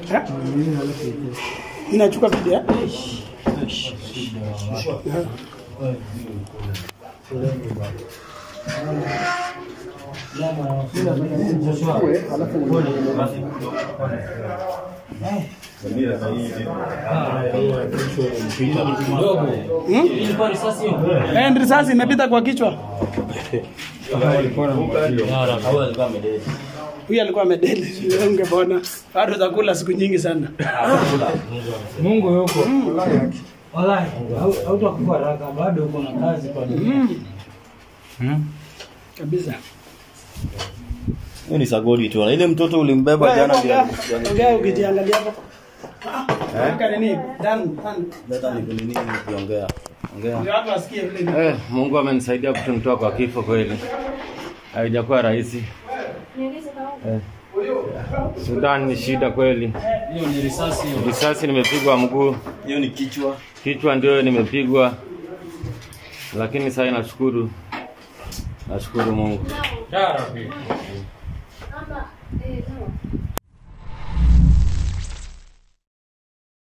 Eh? Inachukua video. eh? Eh, risasi imepita kwa kichwa. Huyu alikuwa amedeli. Wewe Ungepona. Bado utakula siku nyingi sana. Mungu yuko. Wallahi, hau- hautakufa haraka, bado uko na kazi kwa dunia. Kabisa. Hiyo ni sagodi tu. Na ile mtoto ulimbeba jana ndio. Ongea ongea ukijiangalia hapo. Weka nini? Dan, dan. Leta ni nini ukiongea. Ongea. Ndio watu wasikie vile ni. Eh, Mungu amenisaidia kutunitoa kwa kifo kweli. Haijakuwa rahisi. Eh. Sudan ni shida kweli. Hiyo ni risasi hiyo. Risasi nimepigwa mguu, Hiyo ni kichwa. kichwa ndio nimepigwa, lakini sasa nashukuru, nashukuru Mungu. Ya Rabbi. Ama, eh,